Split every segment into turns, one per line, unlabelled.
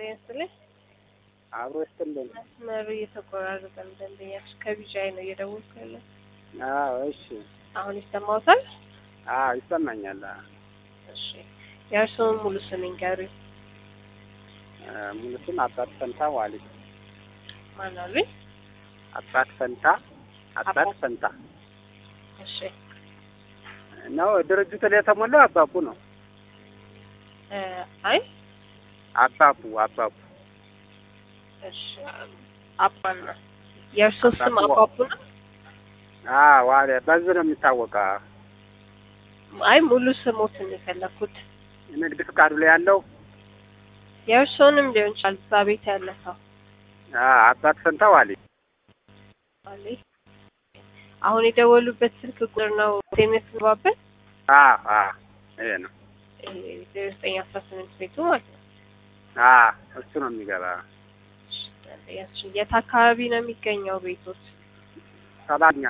ይስጥልኝ።
አብሮ ይስጥልን።
መስመሩ እየተቆራረጠ ነው። ደንበኛችን ከቢጃይ ነው እየደወልኩ ያለው።
አዎ እሺ።
አሁን ይሰማዎታል?
አዎ ይሰማኛል። አዎ።
እሺ የእርስዎን ሙሉ ስም ይንገሩኝ።
እ ሙሉ ስም አባት ፈንታ ዋሊ።
ማን አሉኝ?
አባት ፈንታ አባት
አባት-
ፈንታ
እሺ
ነው። ድርጅቱ ላይ የተሞላው አባቡ ነው።
እ አይ
አባቡ አባቡ
እሺ አባና የእርስዎ ስም
አባቡ-
አባቡ ነው?
አዎ ዋሊ በዚህ ነው የሚታወቀው።
አይ ሙሉ ስሞትን የፈለኩት
ንግድ ፍቃዱ ላይ ያለው
የእርስዎንም ሊሆን ይችላል። እዛ ቤት ያለ ሰው
አዎ አባት ፈንታ ዋሊ።
አለ። አሁን የደወሉበት ስልክ ቁጥር ነው የሚያስገባበት
አዎ አዎ ይሄ ነው።
ዜሮ ዘጠኝ አስራ ስምንት ቤቱ ማለት ነው።
አዎ እሱ ነው የሚገባ።
እሺ፣ የት አካባቢ ነው የሚገኘው ቤቶት?
ሰባኛ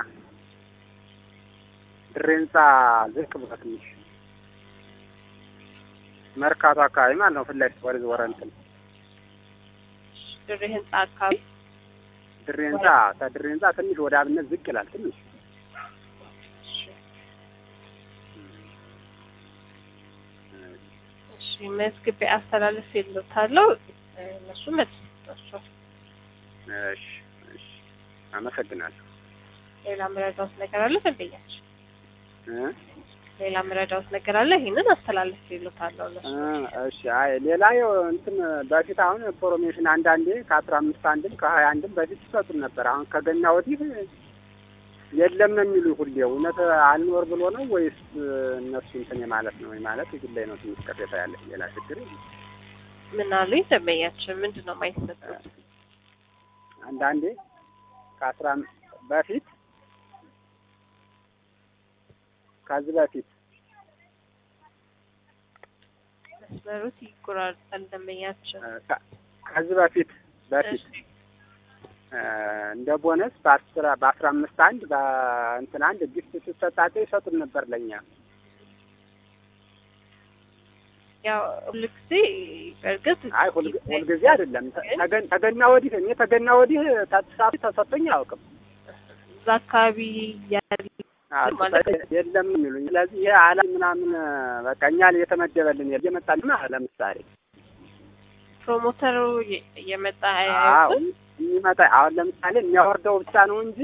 ድሬ ህንጻ ዝቅ ብሎ ትንሽ መርካቶ አካባቢ ማለት ነው። ፊት ለፊት ወደ ወረ እንትን
ድሬ ህንጻ አካባቢ
ድሬ ህንጻ ከድሬ ህንጻ ትንሽ ወደ አብነት ዝቅ ይላል። ትንሽ
እሺ፣ እሺ መዝግቤ አስተላለፍ የለታለው እነሱ መልስ ይሰጧቸዋል።
እሺ እሺ፣ አመሰግናለሁ።
ሌላ ምረዳውት ነገር አለ ደንበኛችን?
እ
ሌላ ምረዳውት ነገር አለ? ይህንን አስተላለፍ የለታለው እነሱ
እ እሺ። አይ ሌላ ያው እንትን በፊት አሁን ፕሮሞሽን አንዳንዴ ከአስራ አምስት አንድም ከሀያ አንድም በፊት ይሰጡን ነበር። አሁን ከገና ወዲህ የለም ነው የሚሉ ሁሌ። እውነት አልኖር ብሎ ነው ወይስ እነሱ እንትን ማለት ነው ማለት እዚህ ላይ ነው ትንሽ ቅሬታ ያለ። ሌላ ችግር የለም።
ምን አሉኝ ደንበኛችን? ምንድን ነው የማይሰጡት?
አንዳንዴ ከአስራ አም- በፊት ከዚህ በፊት
መስመሩት ይቆራርጣል ደንበኛችን።
እ ከ- ከዚህ በፊት በፊት
እሺ፣
እ እንደ ቦነስ በአስራ በአስራ አምስት አንድ በእንትን አንድ ጊፍት ስትሰጣቸው ይሰጡን ነበር ለእኛ።
ያው ሁልጊዜ በእርግጥ
አይ ሁል- ሁልጊዜ አይደለም። ተ- ተገን- ተገና ወዲህ እኔ ተገና ወዲህ ተሳፊ ተሰጥቶኝ አያውቅም።
እዛ አካባቢ ያለ
አዎ፣
ማለት
ተሰጥ- የለም የሚሉኝ። ስለዚህ ይሄ አላ ምናምን በቃ እኛ ላይ የተመደበልን የለም። እየመጣልን ለምሳሌ
ፕሮሞተሩ የ- የመጣ
አዎ
አያውቅም።
የሚመጣ አሁን ለምሳሌ የሚያወርደው ብቻ ነው እንጂ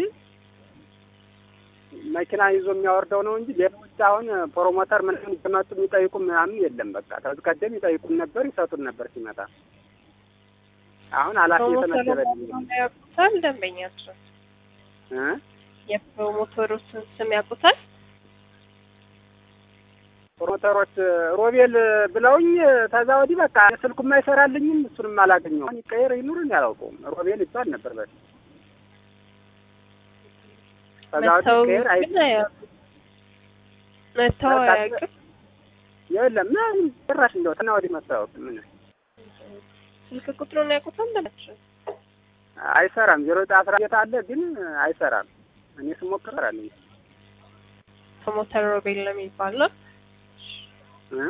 መኪና ይዞ የሚያወርደው ነው እንጂ ሌሎች አሁን ፕሮሞተር ምናምን እየመጡ የሚጠይቁ ምናምን የለም። በቃ ከዚህ ቀደም ይጠይቁን ነበር፣ ይሰጡን ነበር ሲመጣ። አሁን ኃላፊ
ፕሮሞተሩ
የተመደበልን
መሆኑን ያውቁታል ደንበኛቸው።
እ
የፕሮሞተሩትን ስም ያውቁታል።
ፕሮሞተሮች ሮቤል ብለውኝ ከዛ ወዲህ በቃ ስልኩም አይሰራልኝም፣ እሱንም አላገኘውም። አሁን ይቀየር ይኑርን ያላውቀውም ሮቤል ይባል ነበር በፊት። ከዛ ወዲህ
መተው
ይቀየር አይ
ግን አያውቁም። መተው
በቃ
አያውቅም።
የለም ምን ጭራሽ እንደው ትና ወዲህ መታወቅ ምን
ስልክ ቁጥሩን ያውቁታል ደንበኛቸው።
አይሰራም። ዜሮ ዘጠኝ አስራ ቤት አለ ግን አይሰራም። እኔ ስሞክር ሰራልኝ
ፕሮሞተር ሮቤል ነው የሚባለው።
እ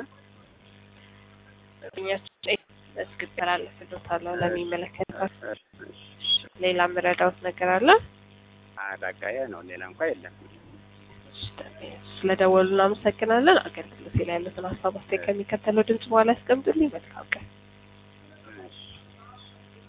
ደንበኛቸው መስግብ ተላለፍልዎታለሁ ለሚመለከተው።
እሺ፣ እሺ።
ሌላ ምረዳውት ነገር አለ?
አይ በቃ ይሄ ነው። ሌላ እንኳ የለም።
ስለደወሉ እናመሰግናለን። አገልግሎት ላይ ያሉትን ሀሳብ አስተያየት ከሚከተለው ድምጽ በኋላ ያስቀምጡልኝ። መልካም ቀን።